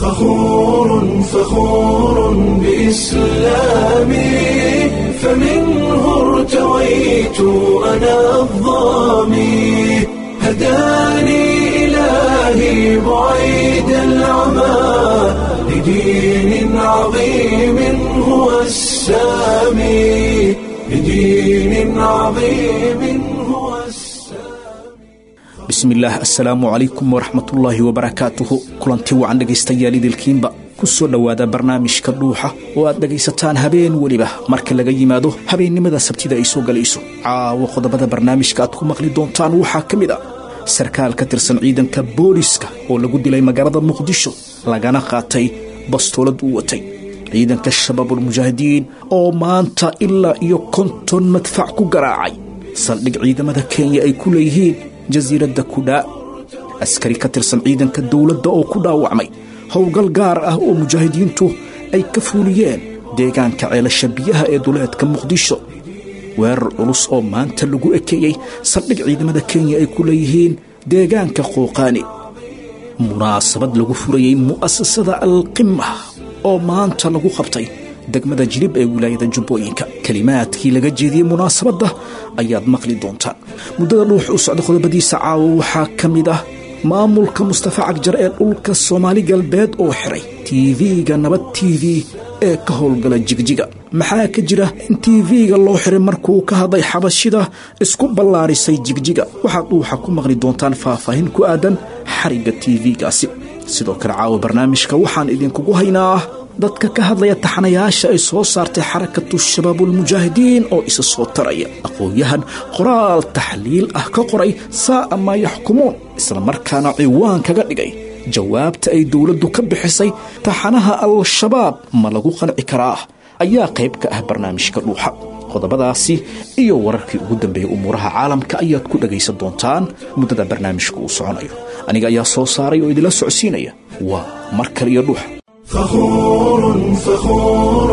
فخور فخور بإسلامي فمنه ارتويت أنا الظامي هداني إلهي بعيد العمى لدين عظيم هو السامي لدين عظيم هو السامي bismillaah assalaamu calaykum waraxmatullaahi wabarakaatuhu kulanti wacan dhegaystayaal idilkiinba ku soo dhowaada barnaamijka dhuuxa oo aad dhegaysataan habeen weliba marka laga yimaado habeennimada sabtida ay soo galayso caawo qodobada barnaamijka aad ku maqli doontaan waxaa ka mid a sarkaal ka tirsan ciidanka booliska oo lagu dilay magaalada muqdisho lagana qaatay bastoolad uu watay ciidanka shabaabulmujaahidiin oo maanta ilaa iyo konton madfac ku garaacay saldhig ciidamada kenya ay ku leeyihiin jasiiradda kudhaa askari ka tirsan ciidanka dowladda oo ku dhaawacmay howlgal gaar ah oo mujaahidiintu ay ka fuuliyeen deegaanka ceelasha biyaha ee duleedka muqdisho weerar culus oo maanta lagu ekeeyey saldhig ciidamada kenya ay ku leeyihiin deegaanka qooqaani munaasabad lagu furayey mu'asasada alqima oo maanta lagu qabtay degmada jilib ee wilaayada jubbooyinka kelimaadkii laga jeediyey munaasabadda ayaad maqli doontaan muddada dhuux u socda qodobadiisa caawo waxaa ka mid ah maamulka mustafa cagjar ee dhulka soomaali galbeed oo xiray tv-ga nabad t v ee ka howlgala jigjiga maxaa ka jira in tv-ga loo xiray markuu ka hadlay xabashida isku ballaarisay jigjiga waxaad dhuuxa ku maqli doontaan faahfaahin ku aadan xarigga tv-gaasi sidoo kale caawa barnaamijka waxaan idinkugu haynaa dadka ka hadlaya taxanayaasha ay soo saartay xarakatu shabaabulmujaahidiin oo isa soo taraya aqoon-yahan qoraal taxliil ah ka qoray saa'a maa yaxkumuun islamarkaana ciwaan kaga dhigay jawaabta ay dowladdu ka bixisay taxanaha al-shabaab ma lagu qanci karaa ayaa qayb ka ah barnaamijka dhuuxa qodobadaasi iyo wararkii ugu dambeeyey umuuraha caalamka ayaad ku dhagaysan doontaan muddada barnaamijka uu soconayo aniga ayaa soo saaray oo idinla socodsiinaya waa mar kale iyo dhuuxa فخور فخور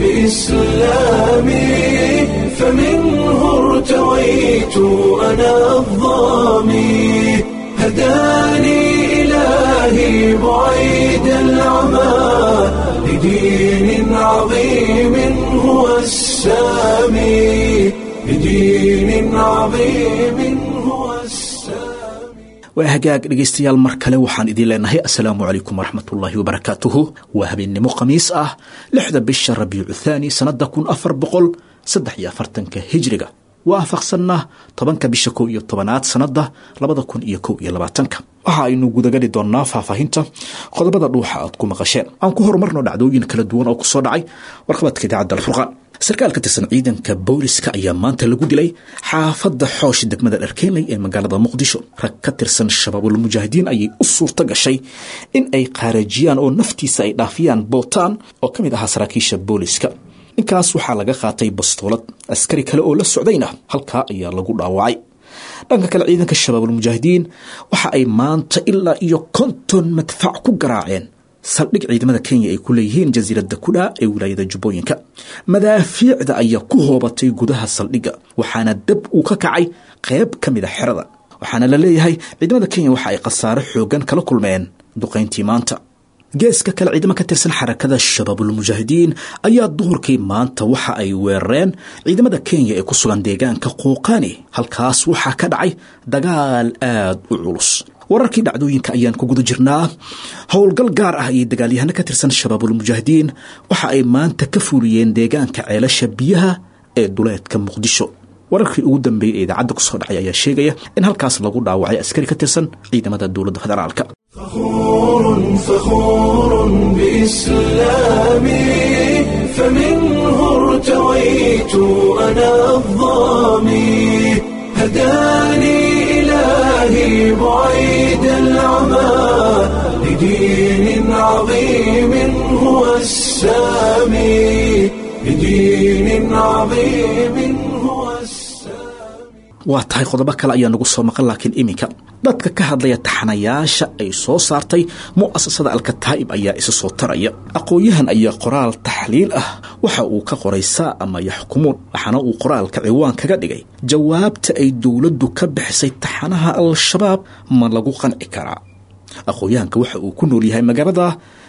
بإسلامي فمنه ارتويت أنا الظامي هداني إلهي بعيد العمى لدين عظيم هو السامي لدين عظيم هو السامي waa hagaag dhegaystayaal mar kale waxaan idiin leenahay assalaamu calaykum waraxmatullaahi wabarakaatuhu waa habeennimo khamiis ah lixda bisha rabiicu thaani sannadda kun afar boqol saddex iyo afartanka hijriga waafaqsanna tobanka bisha kow iyo tobanaad sannadda labada kun iyo kow iyo labaatanka waxa aynu gudagali doonnaa faahfaahinta qodobada dhuuxa aad ku maqasheen aan ku horumarno dhacdooyin kala duwan oo kusoo dhacay warqabadka idaacadda alfurqaan sarkaal ka tirsan ciidanka booliska ayaa maanta lagu dilay xaafadda xoosh degmada dharkeenley ee magaalada muqdisho rag ka tirsan shabaabulmujaahidiin ayay u suurto gashay in ay qaarajiyaan oo naftiisa ay dhaafiyaan bootaan oo ka mid ahaa saraakiisha booliska ninkaas waxaa laga qaatay bastoolad askari kale oo la socdayna halkaa ayaa lagu dhaawacay dhanka kale ciidanka shabaabulmujaahidiin waxa ay maanta ilaa iyo konton madfac ku garaaceen saldhig ciidamada kenya ay ku leeyihiin jasiiradda kudhaa ee wilaayada jubbooyinka madaafiicda ayaa ku hoobatay gudaha saldhigga waxaana dab uu ka kacay qayb ka mid a xerada waxaana la leeyahay ciidamada kenya waxa ay khasaaro xoogan kala kulmeen duqayntii maanta geeska kale ciidamo ka tirsan xarakada shabaabulmujaahidiin ayaa duhurkii maanta waxa ay weerareen ciidamada kenya ee ku sugan deegaanka qooqaani halkaas waxaa ka dhacay dagaal aad u culus wararkii dhacdooyinka ayaan ku guda jirnaa howlgal gaar ah iyo dagaalyahano ka tirsan shabaabulmujaahidiin waxa ay maanta ka fuuliyeen deegaanka ceelasha biyaha ee duleedka muqdisho wararkii ugu dambeeyey ee idaacadda kusoo dhacay ayaa sheegaya in halkaas lagu dhaawacay askari ka tirsan ciidamada dowladda federaalka فخور فخور بإسلامي فمنه ارتويت أنا الظامي هداني إلهي بعيد العمى لدين عظيم هو السامي لدين عظيم هو السامي waa tahay qodobo kale ayaa nagu soo maqan laakiin iminka dadka ka hadlaya taxanayaasha ay soo saartay mu'asasada alkataa'ib ayaa isa soo taraya aqoon-yahan ayaa qoraal taxliil ah waxa uu ka qoray saa ama yaxkumuun waxaana uu qoraalka ciwaan kaga dhigay jawaabta ay dowladdu ka bixisay taxanaha al-shabaab ma lagu qanci karaa aqoon-yahanka waxa uu ku nool yahay magaalada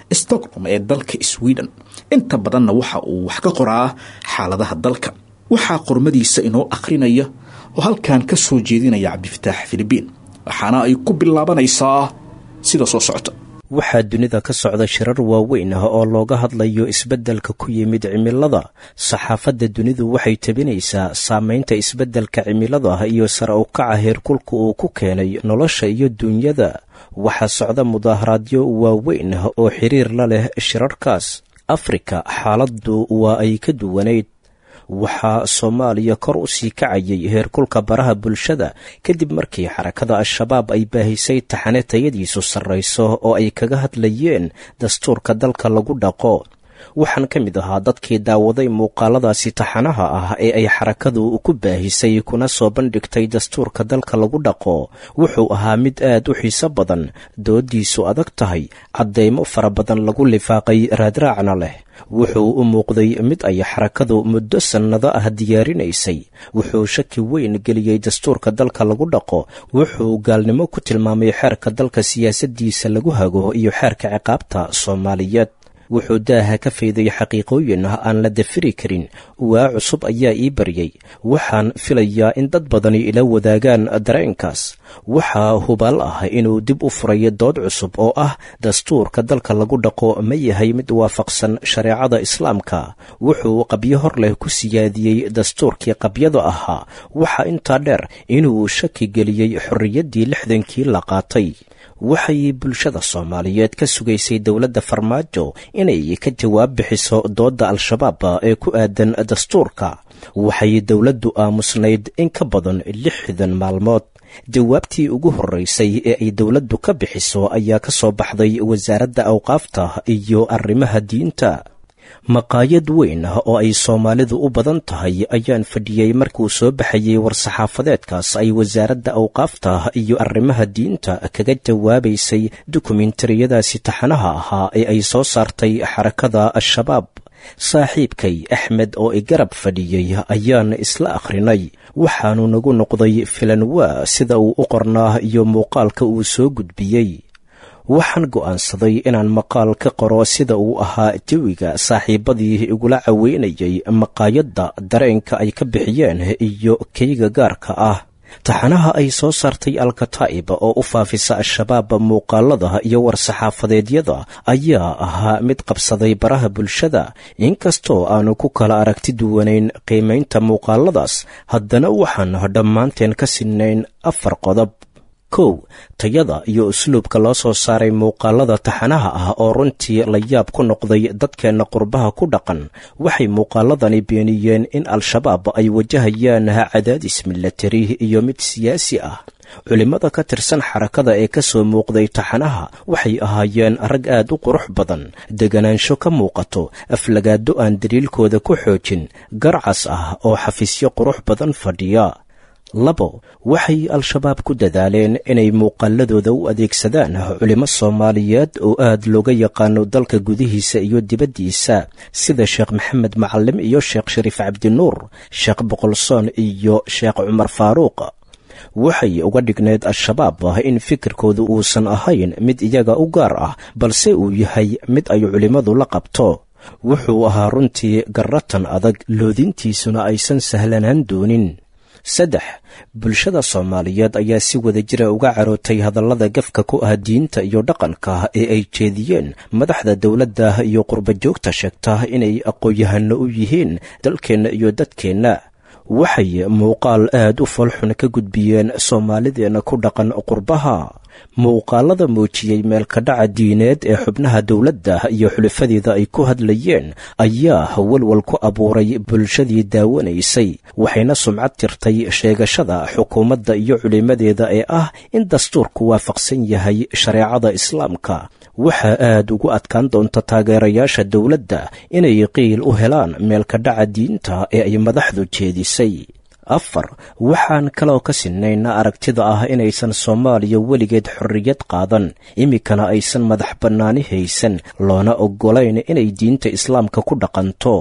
stockholm ee dalka sweden inta badanna waxa uu wax ka qoraa xaaladaha dalka waxaa qormadiisa inoo akhrinaya oo halkan ka soo jeedinaya cabdifataax filibiin waxaana ay ku bilaabanaysaa sida soo socota waxaa dunida ka socda shirar waaweyn ah oo looga hadlayo isbeddelka ku yimid cimilada saxaafadda dunidu waxay tabinaysaa saamaynta isbeddelka cimilada iyo sare u kaca heerkulka uu ku keenay nolosha iyo duunyada waxaa socda mudaaharaadyo waaweyn ah oo xiriir la leh shirarkaas afrika xaaladdu waa ay ka duwanayd waxaa soomaaliya kor u sii kacayay heerkulka baraha bulshada kadib markii xarakada al-shabaab ay baahisay taxane tayadiisu sarrayso oo ay kaga hadlayeen dastuurka dalka lagu dhaqo waxaan ka mid ahaa dadkii daawaday muuqaaladaasi taxanaha ah ee ay xarakadu ku baahisay kuna soo bandhigtay dastuurka dalka lagu dhaqo wuxuu ahaa mid aad u xiiso badan doodiisu adag tahay caddaymo fara badan lagu lifaaqay raadraacna leh wuxuu u muuqday mid ay xarakadu muddo sannado ah diyaarinaysay wuxuu shaki weyn geliyey dastuurka dalka lagu dhaqo wuxuu gaalnimo ku tilmaamay xeerka dalka siyaasaddiisa lagu hago iyo xeerka ciqaabta soomaaliyeed wuxuu daaha ka fayday xaqiiqooyin ah aan la dafiri karin waa cusub ayaa ii baryay waxaan filayaa in dad badani ila wadaagaan dareenkaas waxaa hubaal ah inuu dib u furayo dood cusub oo ah dastuurka dalka lagu dhaqo ma yahay mid waafaqsan shareecada islaamka wuxuu qabyo hor leh ku siyaadiyey dastuurkii qabyada ahaa waxaa intaa dheer inuu shaki geliyey xorriyaddii lixdankii la qaatay waxay bulshada soomaaliyeed ka sugaysay dowladda farmaajo inay ka jawaab bixiso doodda al-shabaab ee ku aadan dastuurka waxay dowladdu aamusnayd in ka badan lixdan maalmood jawaabtii ugu horreysay ee ay dowladdu ka bixiso ayaa ka soo baxday wasaaradda awqaafta iyo arrimaha diinta maqaayad weyn ah oo ay soomaalidu u badan tahay ayaan fadhiyey markuu soo baxayey war-saxaafadeedkaas ay wasaaradda awqaafta iyo arrimaha diinta kaga jawaabaysay dokumentariyadaasi taxanaha ahaa ee ay soo saartay xarakada al-shabaab saaxiibkay axmed oo i garab fadhiyey ayaan isla akhrinay waxaanu nagu noqday filanwaa sida uu u qornaa iyo muuqaalka uu soo gudbiyey waxaan go'aansaday inaan maqaal ka qoro sida uu ahaa jawiga saaxiibadii igula caweynayay maqaayadda dareenka ay ka bixiyeen iyo keyga gaarka ah taxanaha ay soo saartay alkataa'ib oo u faafisa al-shabaab muuqaalada iyo war-saxaafadeedyada ayaa ahaa mid qabsaday baraha bulshada inkastoo aanu ku kala aragti duwanayn qiimaynta muuqaaladaas haddana waxaan dhammaanteen ka sinnayn afar qodob kow tayada iyo usluubka loo soo saaray muuqaalada taxanaha ah oo runtii la yaab ku noqday dadkeenna qurbaha ku dhaqan waxay muuqaaladani beeniyeen in al-shabaab ay wajahayaan cadaadis milatari iyo mid siyaasi ah culimmada ka tirsan xarakada ee ka soo muuqday taxanaha waxay ahaayeen rag aad u qurux badan deganaansho ka muuqato aflagaado aan daliilkooda ku xoojin garcas ah oo xafiisyo qurux badan fadhiya labo waxay al-shabaab ku dadaaleen inay muuqaaladooda u adeegsadaan culimo soomaaliyeed oo aad looga yaqaano dalka gudihiisa iyo dibaddiisa sida sheekh maxamed macalim iyo sheekh shariif cabdinuur sheekh boqolsoon iyo sheekh cumar faaruuq waxay uga dhigneed al-shabaab in fikirkoodu uusan ahayn mid iyaga u gaar ah balse uu yahay mid ay culimmadu la qabto wuxuu ahaa runtii garratan adag loodintiisuna aysan sahlanaan doonin saddex bulshada soomaaliyeed ayaa si wada jira uga carootay hadallada gafka ku ah diinta iyo dhaqanka ee ay jeediyeen madaxda dowladda iyo qurbajoogta sheegta inay aqoon-yahano u yihiin dalkeenna iyo dadkeenna waxay muuqaal aad u foolxun ka gudbiyeen soomaalideenna ku dhaqan qurbaha muuqaalada muujiyey meelkadhaca diineed ee xubnaha dowladda iyo xulifadeeda ay ku hadlayeen ayaa walwal ku abuuray bulshadii daawanaysay waxayna sumcad tirtay sheegashada xukuumadda iyo culimmadeeda ee ah in dastuurku waafaqsan yahay shareecada islaamka waxaa aad ugu adkaan doonta taageerayaasha dowladda inay qiil u helaan meelkadhaca diinta ee ay madaxdu jeedisay afar waxaan kaloo ka sinayna aragtida ah inaysan soomaaliya weligeed xorriyad qaadan iminkana aysan madax bannaani haysan loona oggolayn inay diinta islaamka ku dhaqanto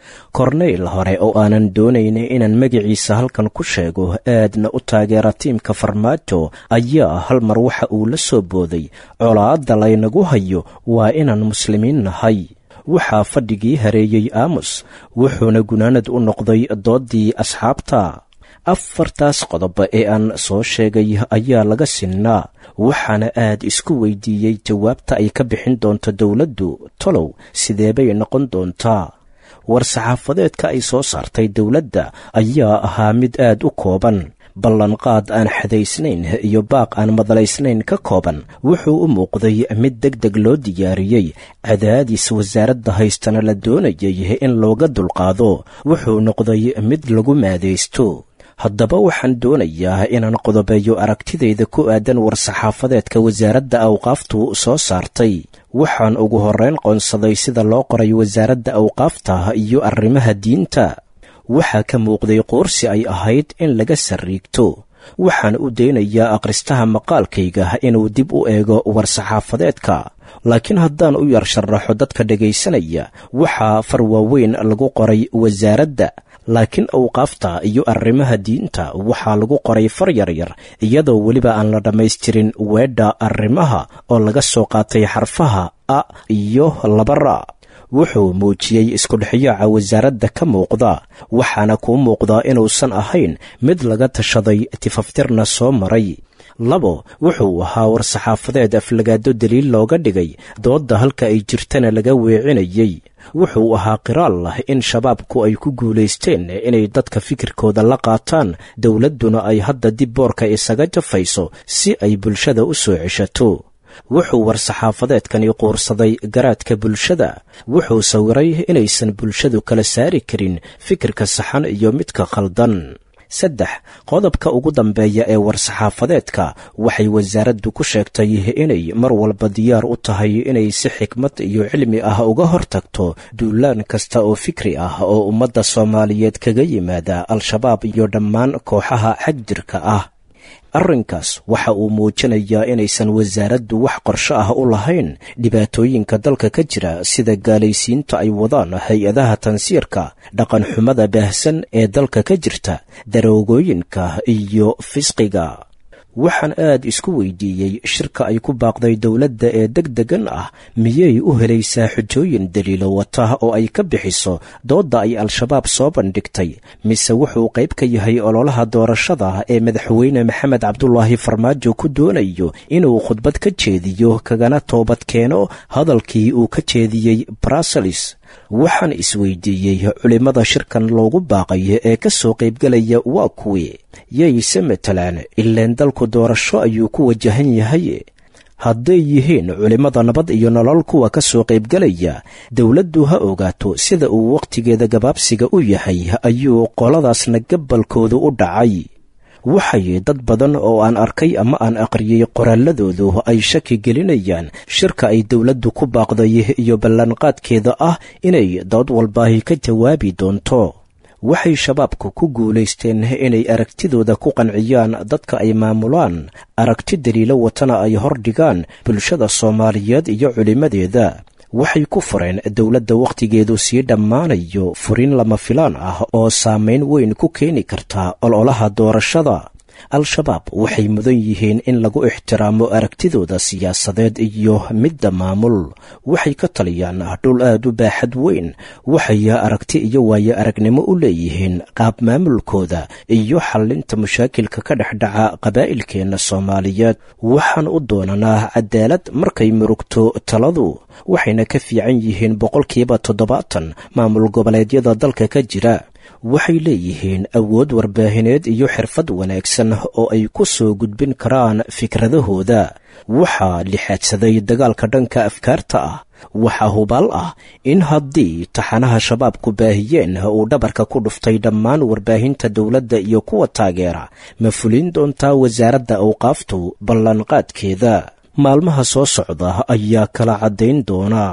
korneyl hore oo aanan doonayn inaan magaciisa halkan ku sheego aadna u taageera tiimka farmaajo ayaa hal mar waxa uu la soo booday colaadda laynagu hayo waa inaan muslimiin nahay waxaa fadhigii hareeyey aamus wuxuuna gunaanad u noqday dooddii asxaabta afartaas qodob ee aan soo sheegay ayaa laga sinnaa waxaana aad isku weydiiyey jawaabta ay ka bixin doonto dowladdu tolow sideebay noqon doontaa war-saxaafadeedka ay soo saartay dowladda ayaa ahaa mid aad u kooban ballanqaad aan xadaysnayn iyo baaq aan madalaysnayn ka kooban wuxuu u muuqday mid deg deg loo diyaariyey cadaadis wasaaradda haystana la doonayay in looga dulqaado wuxuu noqday mid lagu maadaysto haddaba waxaan doonayaa inaan qodobeeyo aragtidayda ku aadan war-saxaafadeedka wasaaradda awqaaftu soo saartay waxaan ugu horrayn qoonsaday sida loo qoray wasaaradda awqaafta iyo arrimaha diinta waxaa ka muuqday qoorsi ay ahayd in laga sarriigto waxaan u daynayaa akhristaha maqaalkayga inuu dib u eego war-saxaafadeedka laakiin haddaan u yar sharaxo dadka dhegaysanaya waxaa far waaweyn lagu qoray wasaaradda laakiin awqaafta iyo arrimaha diinta waxaa lagu qoray far yaryar iyadoo weliba aan la dhammaystirin weedha arrimaha oo laga soo qaatay xarfaha a iyo labara wuxuu muujiyey iskudhexyaaca wasaaradda ka muuqda waxaana kuu muuqdaa inuusan ahayn mid laga tashaday tifaftirna soo maray labo wuxuu ahaa war-saxaafadeed aflagaado daliil looga dhigay doodda halka ay jirtana laga weecinayey wuxuu ahaa qiraal lah in shabaabku ay ku guulaysteen inay dadka fikirkooda la qaataan dowladduna ay hadda dib boorka isaga jafayso si ay bulshada u soo ceshato wuxuu war-saxaafadeedkani quursaday garaadka bulshada wuxuu sawiray inaysan bulshadu kala saari karin fikirka saxan iyo midka khaldan saddex qodobka ugu dambeeya ee war-saxaafadeedka waxay wasaaraddu ku sheegtay inay mar walba diyaar u tahay inay si xikmad iyo cilmi ah uga hortagto duulaan kasta oo fikri ah oo ummadda soomaaliyeed kaga yimaada al-shabaab iyo dhammaan kooxaha xagjirka ah arrinkaas waxa uu muujinayaa inaysan wasaaraddu wax qorsho ah u lahayn dhibaatooyinka dalka ka jira sida gaalaysiinta ay wadaan hay-adaha tansiirka dhaqanxumada baahsan ee dalka ka jirta daroogooyinka iyo fisqiga waxaan aad isku weydiiyey shirka ay ku baaqday dowladda ee deg degan ah miyay u helaysaa xujooyin daliilo wata oo ay ka bixiso doodda ay al-shabaab soo bandhigtay mise wuxuu qayb ka yahay ololaha doorashada ee madaxweyne maxamed cabdulaahi farmaajo ku doonayo inuu khudbad ka jeediyo kagana toobad keeno hadalkii uu ka jeediyey bruseles waxaan isweydiiyey culimmada shirkan loogu baaqay ee ka soo qaybgelaya waa kuwii yayse matalaan ileen dalku doorasho ayuu ku wajahan yahay hadday yihiin culimmada nabad iyo nolol kuwa ka soo qaybgelaya dowladdu ha ogaato sida uu wakhtigeeda gabaabsiga u yahay ayuu qoladaasna gabalkoodu u dhacay waxay dad badan oo aan arkay ama aan aqriyey qoraalladoodu ay shaki gelinayaan shirka ay dowladdu ku baaqday iyo ballanqaadkeeda ah inay dood walbaahi ka jawaabi doonto waxay shabaabku ku guulaysteen inay aragtidooda ku qanciyaan dadka ay maamulaan aragti daliilo watana ay hordhigaan bulshada soomaaliyeed iyo culimmadeeda waxay ku fureen dowladda wakhtigeedu sii dhammaanayo furin lama filaan ah oo saamayn weyn ku keeni karta ololaha doorashada al-shabaab waxay mudan yihiin in lagu ixtiraamo aragtidooda siyaasadeed iyo midda maamul waxay ka taliyaan dhul aad u baaxad weyn waxay aragti iyo waayo aragnimo u leeyihiin qaab maamulkooda iyo xallinta mashaakilka ka dhex dhaca qabaa'ilkeenna soomaaliyeed waxaan u doonanaa cadaalad markay murugto taladu waxayna ka fiican yihiin boqolkiiba toddobaatan maamul goboleedyada dalka ka jira waxay leeyihiin awood warbaahineed iyo xirfad wanaagsan oo ay ku soo gudbin karaan fikradahooda waxaa lixaadsaday dagaalka dhanka afkaarta ah waxaa hubaal ah in haddii taxanaha shabaabku baahiyeen uu dhabarka ku dhuftay dhammaan warbaahinta dowladda iyo kuwa taageera ma fulin doontaa wasaaradda awqaaftu ballanqaadkeeda maalmaha soo socda ayaa kala caddayn doona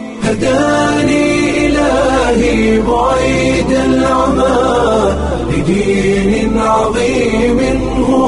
هداني إلهي بعيد العمى لدين عظيم هو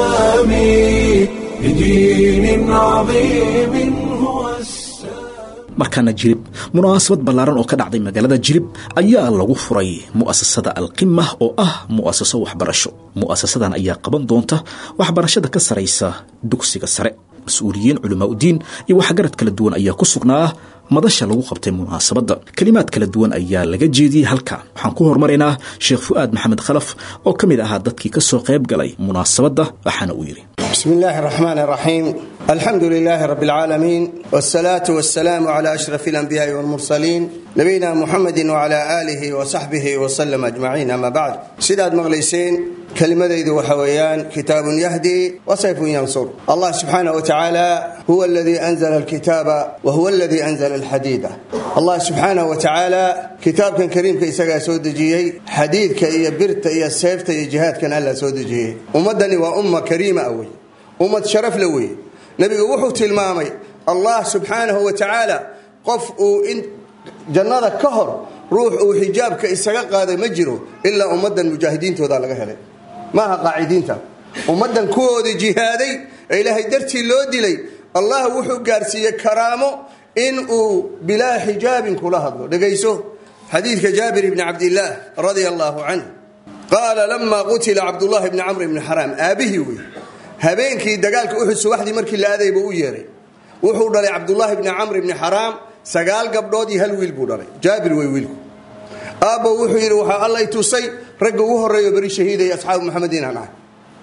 السامي لدين عظيم هو السامي markaana jilib munaasabad ballaaran oo ka dhacday magaalada jilib ayaa lagu furay mu'asasada alqima oo ah mu'asaso waxbarasho mu'asasadan ayaa qaban doonta waxbarashada ka saraysa dugsiga sare mas-uuliyiin culamaa udiin iyo waxgarad kala duwan ayaa ku sugnaa madasha lagu qabtay munaasabadda kelimaad kala duwan ayaa laga jeediyey halka waxaan ku hormaraynaa sheekh fu'aad maxamed khalaf oo ka mid ahaa dadkii ka soo qayb galay munaasabadda waxaana uu yidhi بسم الله الرحمن الرحيم الحمد لله رب العالمين والصلاة والسلام على أشرف الأنبياء والمرسلين نبينا محمد وعلى آله وصحبه وسلم أجمعين أما بعد سيداد مغليسين كلمة ذو وحويان كتاب يهدي وسيف ينصر الله سبحانه وتعالى هو الذي أنزل الكتاب وهو الذي أنزل الحديد الله سبحانه وتعالى كتاب كان كريم كي سقى سودجي حديد كي برت يا سيفت يا جهاد كان ألا سودجي ومدني وأمة كريمة أوي ummad sharaf la weeye nebigu wuxuu tilmaamay allah subxaanahu wa tacaala qof uu in jannada ka hor ruux uu xijaabka isaga qaaday ma jiro ilaa ummaddan mujaahidiintooda laga helay maaha qaacidiinta ummaddan kuwoodii jihaaday ee ilaahay dartii loo dilay allah wuxuu gaarsiiyey karaamo in uu bilaa xijaabin kula hadlo dhegayso xadiidka jaabir ibni cabdillaah radia allaahu canh qaala lama qutila cabdullahi bni camr bni xaraam aabihii wey habeenkii dagaalka uxud subaxdii markii la aadayba u yeeray wuxuu dhalay cabdulaahi bni camr bni xaraam sagaal gabdhood iyo hal wiil buu dhalay jaabir wey wiilku aabbo wuxuu yidhi waxaa allay tusay ragga ugu horreeyo beri shahiidaya asxaabu maxamed inaan ahay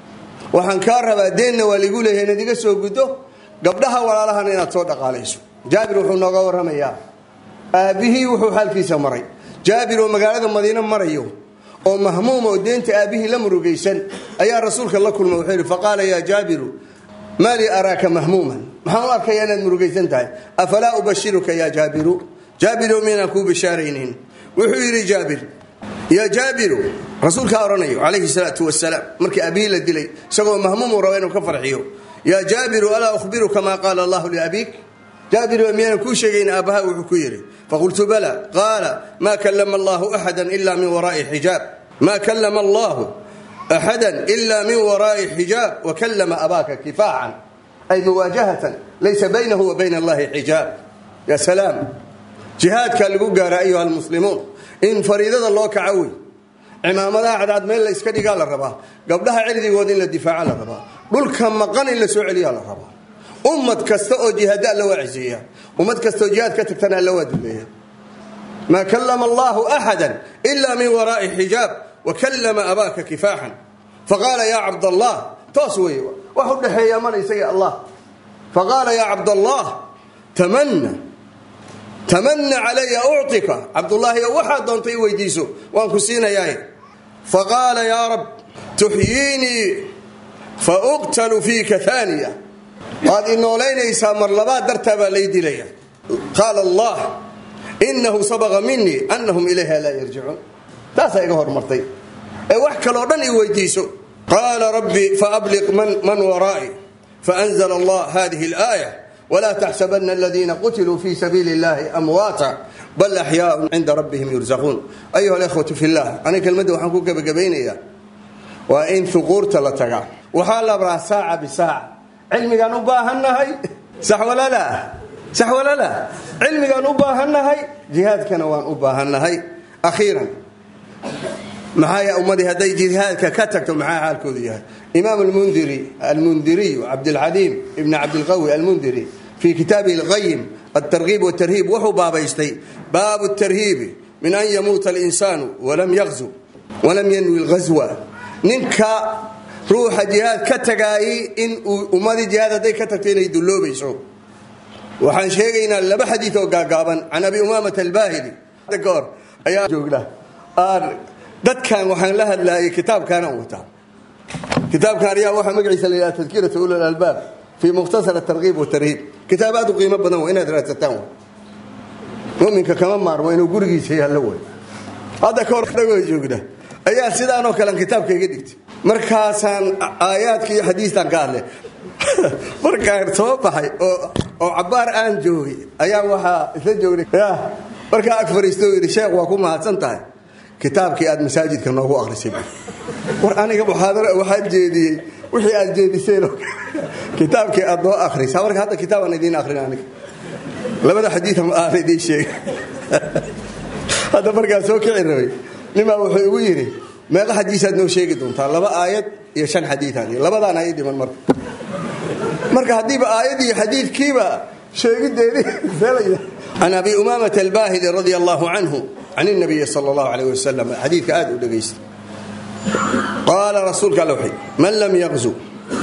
waxaan kaa rabaa deenna waa ligu leeyahay inaad iga soo guddo gabdhaha walaalahana inaad soo dhaqaalayso jaabir wuxuu nooga warramayaa aabbihii wuxuu xaalkiisa maray jaabir oo magaalada madiine marayo oo mahmuum oo deenta aabbihii la murugaysan ayaa rasuulka la kulma wuxuu yidhi faqaala yaa jaabiru maa lii araaka mahmuuman maxaan u arkayaa inaad murugaysan tahay afalaa ubashiruka yaa jaabiru jaabirow miynaan kuu bishaaraynin wuxuu yidhi jaabir yaa jaabiru rasuulkaa odhanayo calayhi salaatu wasalaam markii aabbihii la dilay isagoo mahmuumuu raba inuu ka farxiyo yaa jaabiru alaa ukhbiruka maa qaala allahu liabiik jaabir miyaanan kuu sheegayn aabbaha wuxuu ku yidhi faqultu bala qaala maa kalama allahu axada ila min waraai xijaab maa kalama allahu axada ila min waraai xijaab wakalama abaaka kifaacan ay muwaajahatan laysa baynahu wa bayna allahi xijaab ya salaam jihaadkaa lagu gaara ayuha almuslimuun in fariidada loo kaco wey cimaamadaha cadcad meel la iska dhigaa la rabaa gabdhaha cirdigooda in la difaaca la rabaa dhulka maqan in la soo celiyaa la rabaa ummad kasta oo jihaada alla waa ciseeya ummad kasta oo jihaad ka tagtana alla waa duleeya maa kalama allahu axada ila min waraai xijaab wakalama abaaka kifaaxan faqaala yaa cabdallah toos wey wax u dhexeeya mana isaga allah faqaala yaa cabdallah tamana tamana calaya uctika cabdullaahi waxaad doontay i weydiiso waan ku siinayaa faqaala yaa rab tuxyiinii fauqtalu fiika aaniya waad inoolaynaysaa mar labaad dartaa baa lay dilaya qaala allah inahu sabaqa minii anahum ilayha laa yarjicuun taasaa iga hormartay ee wax kaloo dhan i weydiiso qaala rabbi faabliq man waraa'i faanzla allah hadihi اlaaya wla taxsabana aladiina qutiluu fi sabiili اllahi amwaata bal axyaaun cinda rabbihim yursaquun ayuha alkhwatu fi llah aniga kelmadda waxaan ku gebagabaynayaa waa in huquurta la tagaa waxaa la rabaa saaca bisaaca cilmigaan u baahannahay saxwalala saxwalala cilmigaan u baahannahay jihaadkana waan u baahannahay akhiiran maxaa ummadii hadday jihaadka ka tagto maxaa xaalkoodu yahay imaam almundiri almundiriyu cabdilxaliim ibn cabdilqawi almundiri fii kitaabihi alqayim altargiib watarhiib wuxuu baabaystay baabu tarhiibi min an yamuuta alinsaanu walam yaqzu walam yanwi lghaswa ninka ruuxa jihaad ka tagaayay in uu ummadii jihaad hadday ka tagto inay dulloobayso waxaan sheegaynaa laba xadiid oo gaagaaban can abi umaamata albaahili ka hor ayaa joogna dadkan waxaan la hadlaayay kitaabkaanaan wataa kitaabkan ayaa waxaa magaciisa la yidhaha tadkiratu ulul albaab fii mukhtasar atargiib watarhiib kitaab aad u qiimo badan waa inaad raadsataan wa muminka kama maarmo inuu gurigiisa yaallo way hadda ka hor dhagoo joogna ayaa sidaanoo kalean kitaabka iga dhigtay markaasaan aayaadka iyo xadiistaan ka hadlay markaan soo baxay oo cabaar aan joogay ayaa waxaa isla joognay markaa ag fariisto yidhi sheekh waa ku mahadsan tahay kitaabkii aad masaajidka noogu akrisay war aniga muxaadara waxaan jeediyey wixii aad jeediseen kitaabkii aad noo akrisa marka hadda kitaabaan idiin akrin aniga labada xadiian aan idiin sheega hadda markaa soo kici rabay nimaa wuxuu igu yidhi meeqa xadiisaad noo sheegi doontaa laba aayad iyo shan xadiiaad labadaana ii dhiman marka marka haddiiba aayad iyo xadiidkiiba sheegideedii can abi umaamata albaahili radia allahu canhu can nabiyi sal allahu alayh wasalam xadiidka aad u dhegaysta qaala rasuulka alla wuxuu man lam yaqzu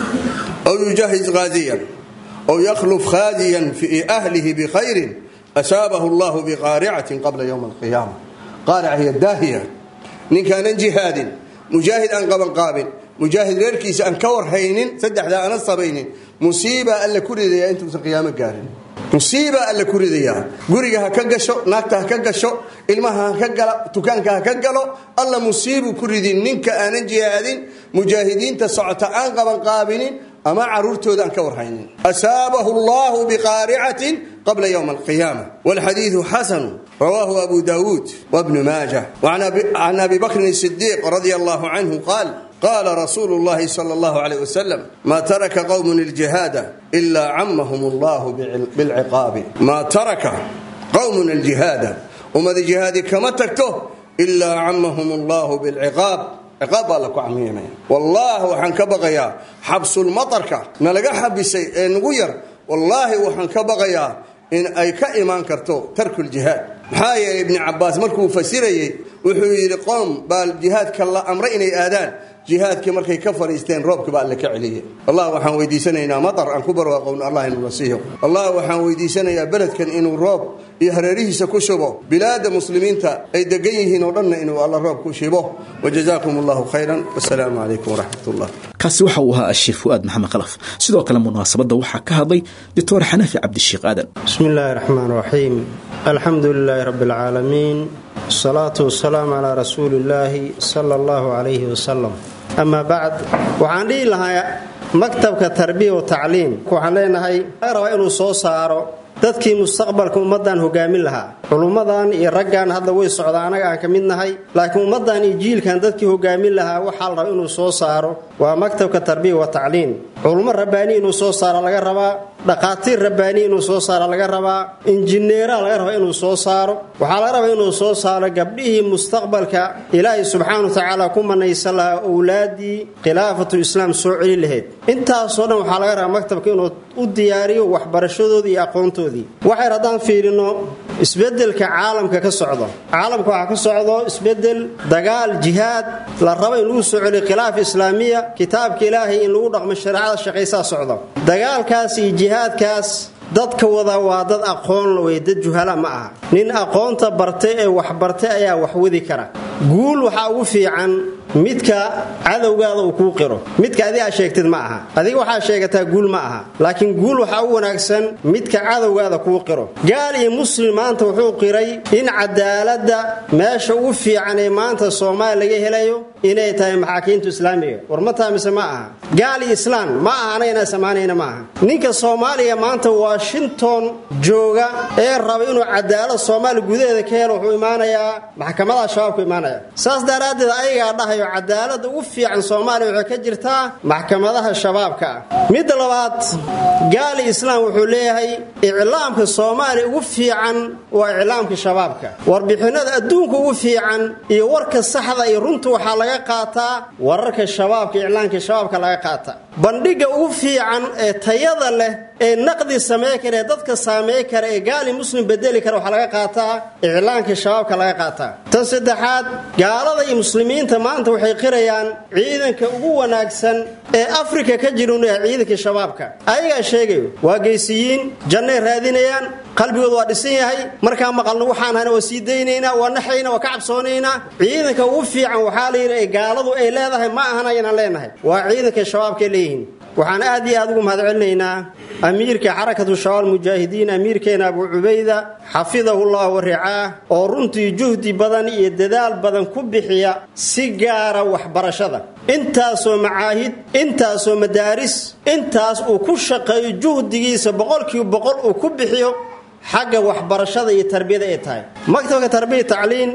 aw yujahiz haaziyan aw yakhluf khaaziyan fii ahlihi bikhayrin asaabahu allahu biqaaricatin qabla ywm alqiyaama qaarica hiya daahiya ninkaanan jihaadin mujaahid aan qabanqaabin mujaahid reerkiisa aan ka warhaynin saddexdaa ana sabaynin musiibaa alla ku ridayaa intuusan qiyaamo gaarin musiibaa alla ku ridayaa guriga ha ka gasho naagta ha ka gasho ilmaha ha ka gala dukaanka ha ka galo alla musiibuu ku ridin ninka aanan jihaadin mujaahidiinta socota aan qabanqaabinin ama caruurtooda aan ka warhaynin asaabahu allahu biqaaricatin qabla ywm alqiyaama wlxadiidu xasanu rawaahu abu dawuud wbnu maaja can abi bakrin sidiiq radia allahu canhu qaal qaala rasuulu llahi sal allahu alayh wasalam maa taraka qowmun iljihaada ilaa camahum allahu bilciqaabi maa taraka qowmun aljihaada ummada jihaadi kama tagto ilaa camahum allahu bilciqaab ciqaab baa la ku camiimaya wallaahi waxaan ka baqayaa xabsulmatarka nalaga xabisay ee nagu yar wallaahi waxaan ka baqayaa in ay ka imaan karto tarkuljihaad maxaa yeelay ibni cabaas markuu fasirayey wuxuu yidhi qoom baa jihaadka la amray inay aadaan jihaadkii markay ka fadhiisteen roobka baa alle ka celiyey allah waxaan weydiisanaynaa matar aan ku barwaaqowno allah inuu nasiiyo allah waxaan weydiisanayaa beledkan inuu roob iyo hareerihiisa ku shubo bilaada muslimiinta ay degan yihiin oo dhanna inuu alla roob ku shibo wajazaakum allahu khayran wasalaamu calaykum waraxmat ullah kaasi waxa uu ahaa asheekh fu'aad maxamed khalaf sidoo kale munaasabadda waxaa ka hadlay doctor xanafi cabdisheekh aadan bismi illaahi raxmaan raxiim alxamdu lilaahi rabbi alcaalamiin asalaatu wasalaamu calaa rasuuli illaahi sala allahu calayhi wasalam amaa bacd waxaan dhihi lahaa maktabka tarbiya wa tacliim waxaan leenahay laga rabaa inuu soo saaro dadkii mustaqbalka ummaddan hogaamin lahaa culummadan iyo raggan hadda way socdaa annaga aan ka mid nahay laakiin ummaddan iyo jiilkan dadkii hogaamin lahaa waxaa la rabaa inuu soo saaro waa maktabka tarbiya wa tacliim culummo rabbaani inuu soo saaro laga rabaa dhaqaatiir rabbaani inuu soo saaro laga rabaa injineera laga rabaa inuu soo saaro waxaa laga rabaa inuu soo saaro gabdhihii mustaqbalka ilaahay subxaana wa tacaala ku manaysan lahaa owlaadii khilaafatul islaam soo celi lahayd intaasoo dhan waxaa laga rabaa maktabka inuu u diyaariyo waxbarashadoodii iyo aqoontoodii waxayr haddaan fiirino isbedelka caalamka ka socdo caalamka waxaa ka socdo isbedel dagaal jihaad la rabo in lagu soo celiyo khilaaf islaamiya kitaabka ilaahay in lagu dhaqmo shareecada shaqaysaa socdo dagaalkaas iyo jihaadkaas dadka wada waa dad aqoon wey dad juhala ma aha nin aqoonta bartay ee wax bartay ayaa wax wadi kara guul waxaa ugu fiican midka cadowgaada uu kuu qiro midka adi aa sheegtid ma aha adiga waxaa sheegataa guul ma aha laakiin guul waxaa u wanaagsan midka cadowgaada kuu qiro gaal iyo muslim maanta wuxuu qiray in cadaaladda meesha ugu fiican ee maanta soomaaliya laga helayo inay tahay maxaakiimta islaamiga war ma taa mise ma aha gaal iyo islaan ma aha anagana samaanayna ma aha ninka soomaaliya maanta washington jooga ee raba inuu cadaalad soomaaliya gudaheeda ka helo wuxuu imaanayaa maxkamadaha shabaabku imaanaya saas daraaddeed ayagaa dhahayo cadaalada ugu fiican soomaaliya waxay ka jirtaa maxkamadaha shabaabka ah midda labaad gaali islaam wuxuu leeyahay iclaamka soomaaliya ugu fiican waa iclaamka shabaabka warbixinada adduunka ugu fiican iyo warka saxda iyo runta waxaa laga qaataa wararka shabaabka iclaamka shabaabka laga qaata bandhiga ugu fiican ee tayada leh ee naqdi samey kara ee dadka saameey kara ee gaali muslim bedeli kara waxaa laga qaataa iclaanka shabaabka laga qaataa tan saddexaad gaalada iyo muslimiinta maanta waxay qirayaan ciidanka ugu wanaagsan ee afrika ka jira inu yahay ciidanka shabaabka ayagaa sheegayo waa geysiyiin jannay raadinayaan qalbigooda waa dhisan yahay markaa maqalno waxaan hana waa sii daynaynaa waa naxayna waa ka cabsoonaynaa ciidanka ugu fiican waxaa la yidhi gaaladu ay leedahay ma ahan aynan leenahay waa ciidanka shabaabkaay leeyihiin waxaan aad iyo aad ugu mahad celinaynaa amiirka xarakatu shabaab mujaahidiin amiirkeena abu cubayda xafidahullah wa ricaah oo runtii juhdi badan iyo dadaal badan ku bixiya si gaara waxbarashada intaasoo macaahid intaasoo madaaris intaas uu ku shaqeeyo juhdigiisa boqolkiiba boqol uu ku bixiyo xagga waxbarashada iyo tarbiyada ay tahay maktabka tarbiya tacliin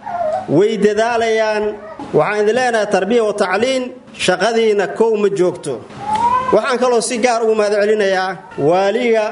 way dadaalayaan waxaan idin leenahay tarbiya wa tacliin shaqadiina kow ma joogto waxaan kaloo si gaar ugu mahad celinayaa waaliga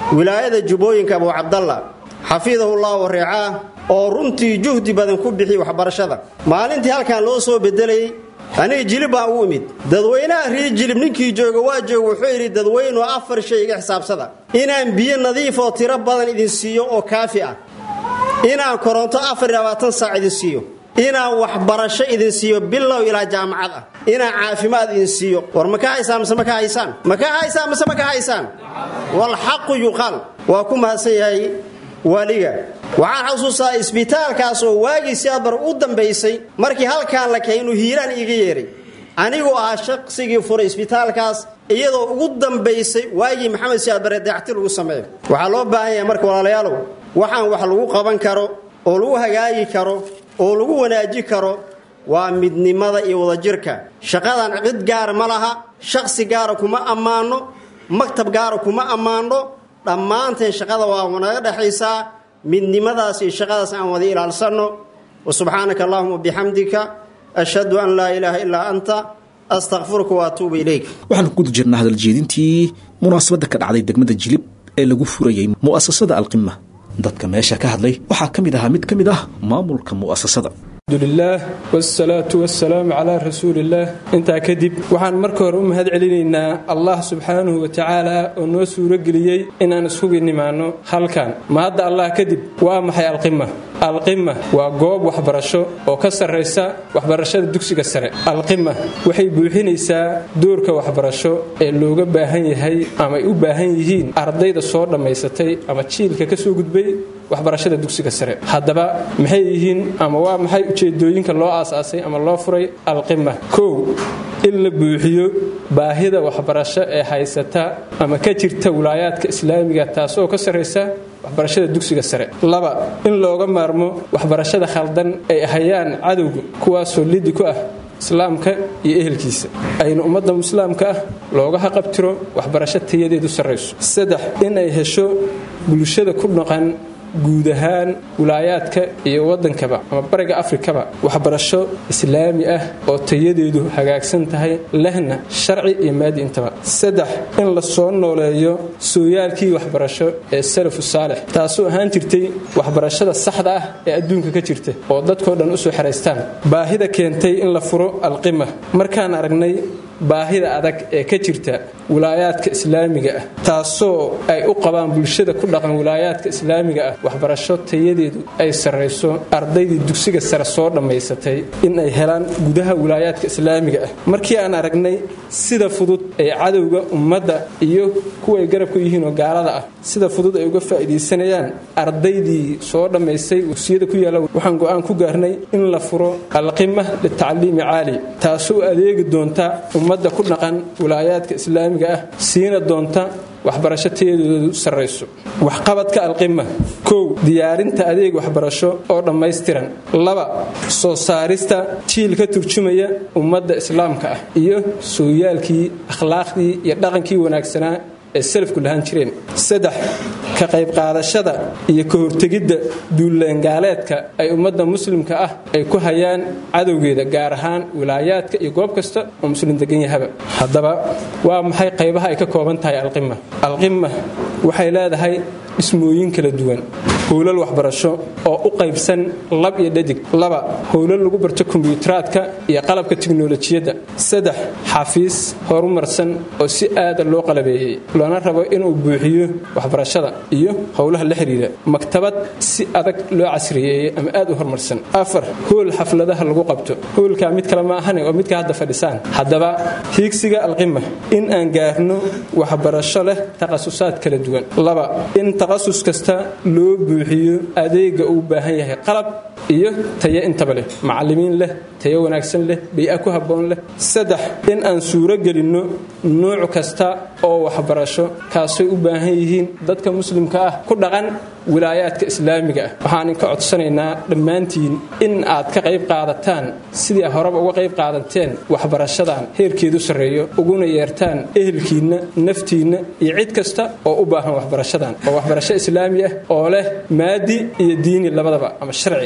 wilaayada jubbooyinka abuu cabdalla xafidahullahu wareecaa oo runtii juhdi badan ku bixiyey waxbarashada maalintii halkan loo soo bedelayey aniga jilib baan ugu imid dadweynaha rii jilib ninkii jooga waa jooga wuxuu yidhi dadweynuhu afar shay iga xisaabsada inaan biyo nadiif oo tiro badan idin siiyo oo kaafi ah inaan koronto afar iyo labaatan saac idin siiyo inaan waxbarasho idin siiyo bilow ilaa jaamacad ah inaan caafimaad idin siiyo war ma ka haysaan mise ma ka haysaan ma ka haysaan mise ma ka haysaan walxaqu yuqaal waa ku mahadsan yahay waaliga waxaan xasuustaa isbitaalkaas oo waagii siaadbar u dambaysay markii halkaan la keenay inuu hiiraan iiga yeeray aniguu ahaa shaqsigii furay isbitaalkaas iyadoo ugu dambaysay waagii maxamed siaadbare dayacti lagu sameeyo waxaa loo baahan yahay marka walaalayaalow waxaan wax lagu qaban karo oo lagu hagaagi karo oo lagu wanaaji karo waa midnimada iyo wadajirka shaqadan cid gaara ma laha shaqsi gaara kuma ammaano maktab gaara kuma ammaano dhammaanteen shaqada waa naga dhexaysaa midnimadaas iyo shaqadaas aan wada ilaalsanno wa subxaanaka allahuma bixamdika ashhadu an laa ilaaha illaa anta astakfiruka wa atuubu ilayk waxaan ku guda jirnaa hadaljeedintii munaasabadda ka dhacday degmada jilib ee lagu furayey mu'asasada alqima dadka meesha ka hadlay waxaa ka mid ahaa mid ka mid ah maamulka mu'asasada alxamdulilaah wsalaatu wasalaamu calaa rasuuliillaah intaa kadib waxaan marka hore u mahad celinaynaa allah subxaanahu wa tacaala oo noo suurageliyey inaan ishugi nimaanno halkan ma hadda allah kadib waa maxay alqima alqima waa goob waxbarasho oo ka sarraysa waxbarashada dugsiga sare alqima waxay buuxinaysaa doorka waxbarasho ee looga baahan yahay ama ay u baahan yihiin ardayda soo dhammaysatay ama jiilka ka soo gudbay waxbarashada dugsiga sare haddaba maxay yihiin ama waa maxay ujeedooyinka loo aasaasay ama loo furay alqima kow in la buuxiyo baahida waxbarasho ee haysata ama ka jirta wilaayaadka islaamiga taasoo ka sarraysa waxbarashada dugsiga sare laba in looga maarmo waxbarashada khaldan ay hayaan cadowga kuwaasoo lidi ku ah islaamka iyo ehelkiisa ayna ummadda islaamka ah looga haqabtiro waxbarasho tayadeedu sarrayso saddex in ay hesho bulshada ku dhaqan guud ahaan wilaayaadka iyo waddankaba ama bariga afrikaba waxbarasho islaami ah oo tayadeedu hagaagsan tahay lehna sharci iyo maadi intaba saddex in la soo nooleeyo sooyaalkii waxbarasho ee salafu saalix taasoo ahaan jirtay waxbarashada saxda ah ee adduunka ka jirta oo dadkoo dhan usoo xeraystaan baahida keentay in la furo alqima markaan aragnay baahida adag ee ka jirta wilaayaadka islaamiga ah taasoo ay u qabaan bulshada ku dhaqan wilaayaadka islaamiga ah waxbarasho tayadeedu ay sarrayso ardaydii dugsiga sare soo dhammaysatay in ay helaan gudaha wilaayaadka islaamiga ah markii aan aragnay sida fudud ee cadowga ummadda iyo kuway garabka yihiin oo gaalada ah sida fudud ay uga faa'iidaysanayaan ardaydii soo dhammaystay dugsiyada ku yaalla waxaan go'aan ku gaarnay in la furo alqima litacliimi caali taasoo adeegi doonta ummadda ku dhaqan wilaayaadka islaamiga ah siina doonta waxbarasho tayadeedu sarrayso waxqabadka alqima kow diyaarinta adeeg waxbarasho oo dhammaystiran laba soo saarista jiil ka turjumaya ummadda islaamka ah iyo sooyaalkii akhlaaqdii iyo dhaqankii wanaagsanaa ee salafku lahaan jireen saddex ka qaybqaadashada iyo ka hortegidda duullaangaaleedka ay ummadda muslimka ah ay ku hayaan cadowgeeda gaar ahaan wilaayaadka iyo goob kasta oo muslim degan yahaba haddaba waa maxay qaybaha ay ka kooban tahay alqima alqima waxay leedahay dhismooyin kala duwan howlal waxbarasho oo u qaybsan lab iyo dhadig laba howlal lagu barto kombiyuutaraadka iyo qalabka tiknolojiyadda saddex xafiis horumarsan oo si aada loo qalabeeyey loona rabo inuu buuxiyo waxbarashada iyo howlaha la xidhiira maktabad si adag loo casriyeeyey ama aad u horumarsan afar hool xafladaha lagu qabto hoolkaa mid kale ma ahane oo midka hadda fadhisaan haddaba hiigsiga alqima in aan gaarno waxbarasho leh takhasusaad kala duwan laba in takhasus kasta loo buuxiyo adeega uu baahan yahay qalab iyo tayo intaba leh macallimiin leh tayo wanaagsan leh bay-a ku habboon leh saddex in aan suuro gelinno nuuc kasta oo waxbarasho kaasay u baahan yihiin dadka muslimka ah ku dhaqan wilaayaadka islaamiga ah waxaan inka codsanaynaa dhammaantiin in aad ka qayb qaadataan sidii horeba uga qayb qaadateen waxbarashadan heerkeedu sarreeyo uguna yeertaan ehelkiinna naftiinna iyo cid kasta oo u baahan waxbarashadan oo waxbarasho islaami ah oo leh maadi iyo diini labadaba ama sharci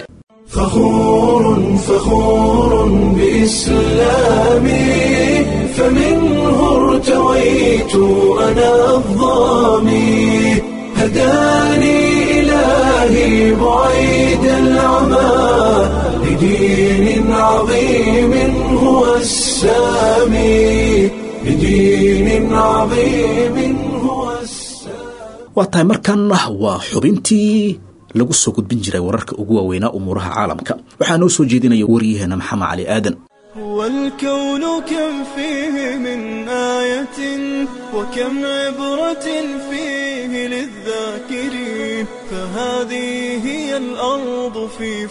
فخور فخور بإسلامي فمنه ارتويت أنا الظامي هداني إلهي بعيد العمى لدين عظيم هو السامي لدين عظيم هو السامي waa tahay markaana waa xubintii lagu soo gudbin jiray wararka ugu waaweynaa umuuraha caalamka waxaa noo soo jeedinaya waryaheena maxamed cali aadan والكون كم فيه من آية وكم عبرة فيه للذاكرين فهذه هي الأرض في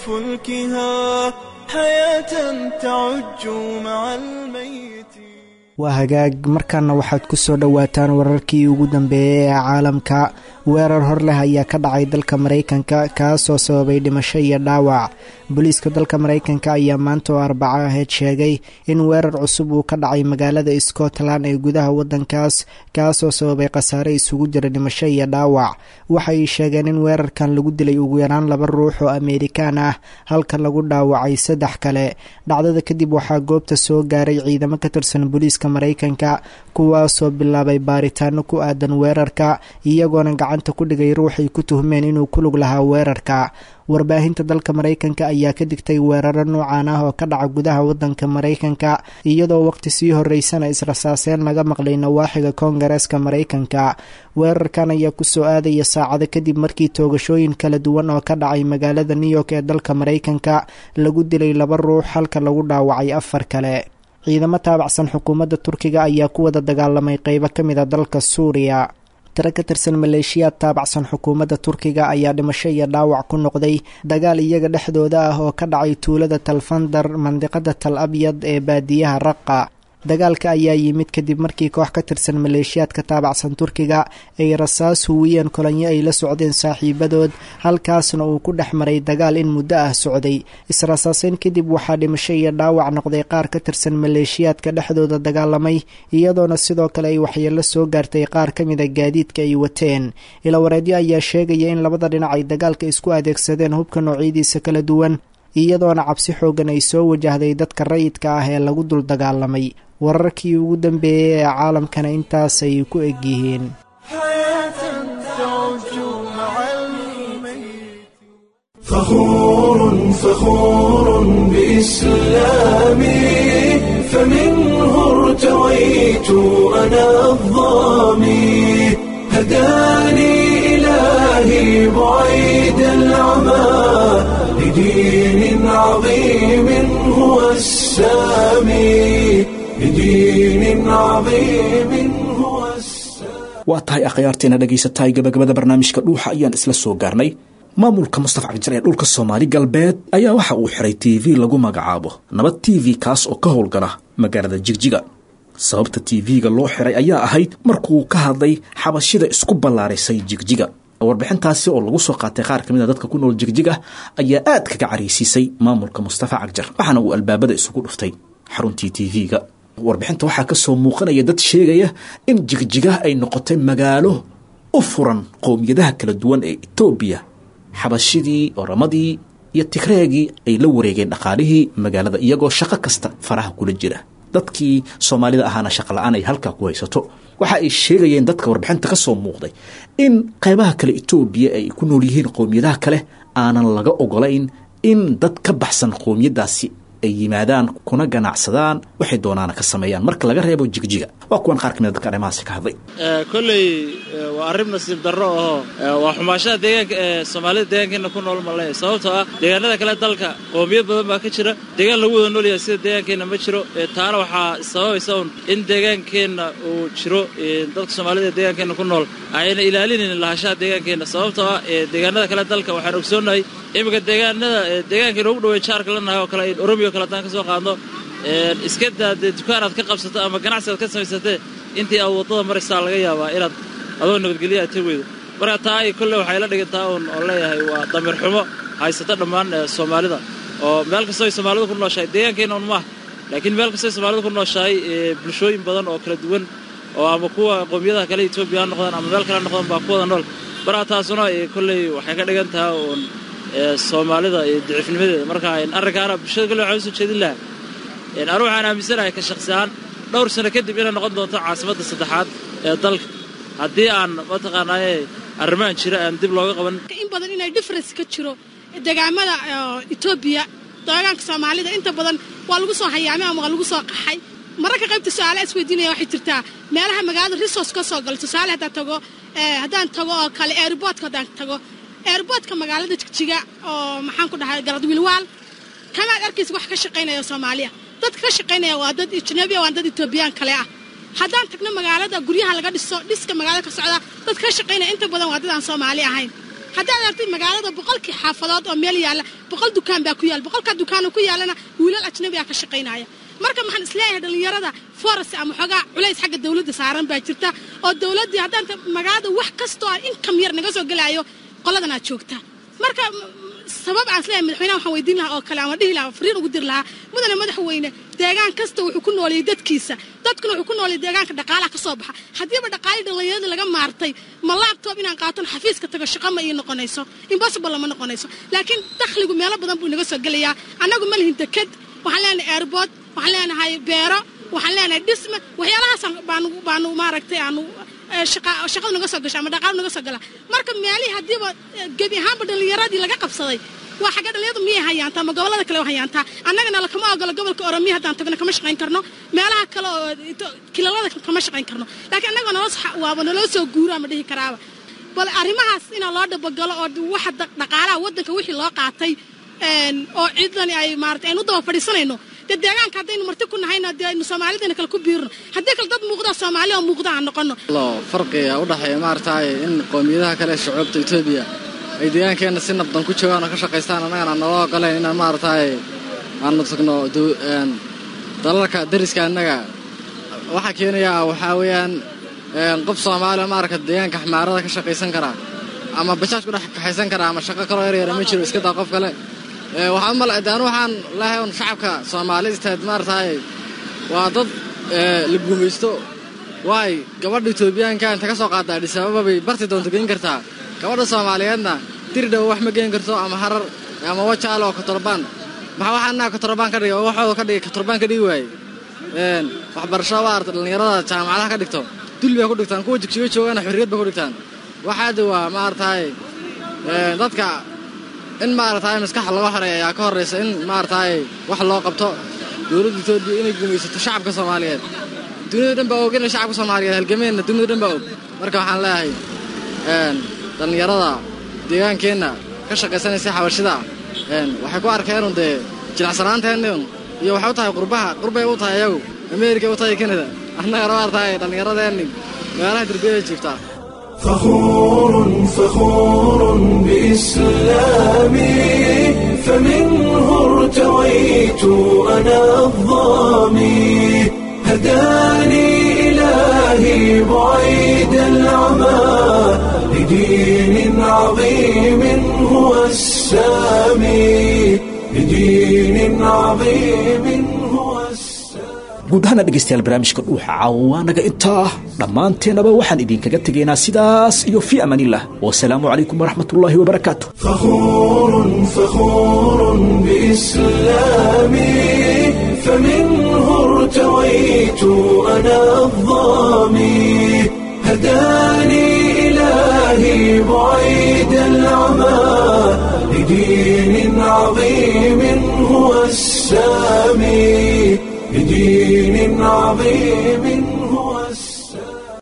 فلكها حياة تعج مع الميت waa hagaag markaana waxaad ku soo dhowaataan wararkii ugu dambeeyey ee caalamka weerar hor leh ayaa ka dhacay dalka maraykanka kaasoo sababay dhimasho iyo dhaawac booliiska dalka maraykanka ayaa maanta oo arbaco ahayd sheegay in weerar cusub uu ka dhacay magaalada scotland ee gudaha wadankaas kaasoo sababay khasaare isugu jira dhimasho iyo dhaawac waxay sheegeen in weerarkan lagu dilay ugu yaraan laba ruux oo ameerikaan ah halka lagu dhaawacay saddex kale dhacdada kadib waxaa goobta soo gaaray ciidamo ka tirsan booliiska maraykanka kuwaasoo bilaabay baaritaano ku aadan weerarka iyagoona gacanta ku dhigay ruuxay ku tuhmeen inuu ku lug lahaa weerarka warbaahinta dalka maraykanka ayaa ka digtay weeraro noocan ah oo ka dhaca gudaha wadanka maraykanka iyadoo waqti sii horeysana israsaaseen laga maqlay nawaaxiga koongareeska maraykanka weerarkan ayaa kusoo aadaya saacado kadib markii toogashooyin kala duwan oo ka dhacay magaalada new york ee dalka maraykanka lagu dilay laba ruux halka lagu dhaawacay afar kale ciidamo taabacsan xukuumadda turkiga ayaa ku wada dagaalamay qeybo ka mid a dalka suuriya tiro ka tirsan maleeshiyaad taabacsan xukuumadda turkiga ayaa dhimasho iyo dhaawac ku noqday dagaal iyaga dhexdooda ah oo ka dhacay tuulada talfandar mandiqada tal abyad ee baadiyaha raqa dagaalka ayaa yimid kadib markii koox ka tirsan maleeshiyaadka taabacsan turkiga ay rasaas huwiyeen kolanyo ay la socdeen saaxiibadood halkaasna uu ku dhex maray dagaal in muddo ah socday israsaaseyn kadib waxaa dhimasho iyo dhaawac noqday qaar ka tirsan maleeshiyaadka dhexdooda dagaalamay iyadoona sidoo kale ay waxyeello soo gaartay qaar ka mida gaadiidka ay wateen ilawareedyo ayaa sheegaya in labada dhinac ay dagaalka isku adeegsadeen hubka noocyadiisa kala duwan iyadoona cabsi xoogan ay soo wajahday dadka rayidka ah ee lagu dul dagaalamay wararkii ugu dambeeyey ee caalamkana intaasay ku egyihiin فخور فخور بإسلامي فمنه ارتويت أنا الظامي هداني إلهي بعيد العمى لدين عظيم هو السامي لدين عظيم هو السامي waa tahay akhyaarteena dhagaysatahay gabagabada barnaamijka dhuuxa ayaan isla soo gaarnay maamulka mustafa cabdijar ee dhulka soomaali galbeed ayaa waxa uu xiray t v lagu magacaabo nabad t v kaas oo ka howlgala magaalada jigjiga sababta t v-ga loo xiray ayaa ahayd markuu ka hadlay xabashida isku ballaarisay jigjiga warbixintaasi oo lagu soo qaatay qaar ka mid a dadka ku nool jigjiga ayaa aad kaga caraysiisay maamulka mustafa cagjar waxaana uu albaabada isugu dhuftay xaruntii t v-ga warbixinta waxaa ka soo muuqanaya dad sheegaya in jigjiga ay noqotay magaalo u furan qowmiyadaha kala duwan ee etoobiya xabashidii oramadii iyo tigreegii ay la wareegeen dhaqaalihii magaalada iyagoo shaqo kasta faraha kula jira dadkii soomaalida ahaana shaqo la-aan ay halkaa ku haysato waxa ay sheegayeen dadka warbixinta ka soo muuqday in qaybaha kale etoobiya ay ku nool yihiin qowmiyadaha kale aanan laga ogolayn in dad ka baxsan qowmiyadaasi ay yimaadaan kuna ganacsadaan waxay doonaana ka sameeyaan marka laga reebo jigjiga waa kuwan qaar kamid dadka arrimahaasi ka hadlay kolley waa arrin nasiib darro ahoo waa xumaashaha deegaanka ee soomaalida deegaankeena ku nool male sababtoo ah deegaanada kale dalka qoomiyad badan baa ka jira deegaan lagu wada noolyahay sida deegaankeenna ma jiro taana waxaa sababaysa un in deegaankeenna uu jiro dadka soomaalida ee deegaankeenna ku nool ayna ilaalinayn lahashaha deegaankeenna sababtoo ah deegaanada kale dalka waxaan ogsoonnahay iminka deegaanada deegaankeena ugu dhawey jaarka lanahay oo kale oromiyo kale haddaan ka soo qaadno iska daa dee dukaan aad ka qabsato ama ganacsi aad ka samaysatee intii aad waddada maraysaa laga yaabaa inaad adoo nabadgelyo aad tag weydo marka taa ay kolle waxay la dhigantaa un oo leeyahay waa damir xumo haysata dhammaan soomaalida oo meel kastoo ay soomaalidu ku nooshahay deegaankeenna un maaha laakiin meel kastoo ay soomaalidu ku nooshahay bulshooyin badan oo kala duwan oo ama kuwa qowmiyadaha kale etoobiya ha noqdaan ama meel kale ha noqdaan baa ku wada nool marka taasuna kolley waxay ka dhigan tahay uun soomaalida iyo dicifnimadeeda marka arrinkaana bulshada kolle waxaan usoo jeedin lahaa anu waxaan aaminsanahay ka shaksi ahaan dhowr sano kadib inay noqon doonto caasimadda saddexaad ee dalka haddii aan mataqaanaaye arrimahan jira aan dib looga qaban in badan inay difference ka jiro degaamada etoobiya deegaanka soomaalida inta badan waa lagu soo hayaamay ama waa lagu soo qaxay mararka qaybta su-aala isweydiinaya waxay jirtaa meelaha magaalada resource ka soo galo tusaale haddaan tago haddaan tago oo kale airboodka haddaan tago airboodka magaalada jigjiga oo maxaan ku dhahay garadwiilwaal kamaad arkaysa wax ka shaqaynaya soomaaliya dadka ka shaqaynaya waa dad ajnabiya waa dad etoobiyaan kale ah haddaan tagno magaalada guryaha laga dhiso dhiska magaalada ka socda dad ka shaqaynaya inta badan waa dad aan soomaali ahayn haddaad artay magaalada boqolkii xaafadood oo meel yaalla boqol dukaan baa ku yaalla boqolkaa dukaan ku yaallana wiilal ajnabiyaa ka shaqaynaya marka maxaan isleeyahay dhallinyarada foras ama xoogaa culays xagga dawladda saaran baa jirta oo dawladdii haddaan magaalada wax kastoo aan inkam yar naga soo gelaayo qoladan aad joogta marka sabab aan isleeyahay madaxweynaha waxaan weydiin lahaa oo kale ama dhihi lahaa fariin ugu diri lahaa mudane madaxweyne deegaan kasta wuxuu ku nooleeyey dadkiisa dadkuna wuxuu ku nooleeyey deegaanka dhaqaalaha ka soo baxa haddiiba dhaqaalii dhallinyarada laga maartay ma laabtoob inaan qaaton xafiiska tago shaqa ma ii noqonayso impossible lama noqonayso laakiin dakhligu meelo badan buu inaga soo gelayaa annagu ma lihin deked waxaan leenahay airbood waxaan leenahay beero waxaan leenahay dhisme waxyaalahaas baanu baanu maaragtay aanu shaqada naga soo gasha ama dhaqaalo naga soo gala marka meelihii haddiiba gebi ahaanba dhallinyaradii laga qabsaday waa xagga dhallinyaradu miyay hayaantaa ama gobollada kale hayaantaa annagana lakama ogolo gobolka oromiya haddaan tagno kama shaqayn karno meelaha kale oo kilalada kama shaqayn karno laakiin annaga naloo waaba naloo soo guuro ama dhihi karaaba bal arrimahaas inaa loo dhabagalo oo waxa dhaqaalaha waddanka wixii loo qaatay oo ciidani ay maarata aynu u daba fadhiisanayno dee deegaanka haddaynu marti ku nahayna dee aynu soomaalidana kale ku biirno haddii kale dad muuqda soomaali oo muuqda aan noqono farqiga u dhexeeya maaragtay in qowmiyadaha kale shucuubta etoobiya ay deegaankeenna si nabdan ku joogaan oo ka shaqaystaan annagana aan naloo ogolayn inaan maaragtay aanu tagno dalalka dariska annaga waxaa keenayaa waxaa weeyaan qof soomaaliya maaragta deegaanka xmaarada ka shaqaysan karaa ama bajaaj ku dhex kaxaysan karaa ama shaqo kaloo yaryara ma jiro iska daa qof kale waxaan mal de anu waxaan lehay un shacabka soomaalida istaad maaragtay waa dad la gumaysto waay gabadha etoobiyaanka inta ka soo qaada adhisaababa bay barti doonto geyn kartaa gabadha soomaaliyeedna dirdhow wax ma geen karto ama harar ama wajaale oo katorobaan maxaa waxaa annaga katorobaan ka dhigay oo waxooda ka dhigay katorobaan ka dhigi waaye waxbarasho maarata dhallinyarada jaamacadaha ka dhigto dul bay ku dhigtaan kuwa jigjigo joogana xorriyad bay ku dhigtaan waxaada waa maaragtay dadka in maaragtay maskaxa laga xoreeya ayaa ka horraysa in maaragtay wax loo qabto dowladda etoobiya inay gumaysato shacabka soomaaliyeed dunida dhan baa og inay shacabka soomaaliyeed halgameenna dunida dhan baa og marka waxaan leeyahay dhallinyarada deegaankeenna ka shaqaysanaysa xabashida waxay ku arkeenun dee jilicsanaanteenn iyo waxay u tahay qurbaha qurbay u tahay ayagu ameerika u tahay kanada annagana maaragtay dhallinyaradeenni meelaha derbiyada jiiftaa فخور فخور بإسلامي فمنه ارتويت أنا الظامي هداني إلهي بعيد العمى لدين عظيم هو السامي لدين عظيم هو السامي guud ahaana dhegaystayaal barnaamijka dhuuxa caawaanaga intaa dhammaanteennaba waxaan idinkaga tegaynaa sidaas iyo fii amaanillah wasalaamu calaykum waraxmatullaahi wabarakaatu فخور فخور بإسلامي فمنه ارتويت أنا الظامي هداني إلهي بعيد العمى لدين عظيم هو السامي لدين عظيم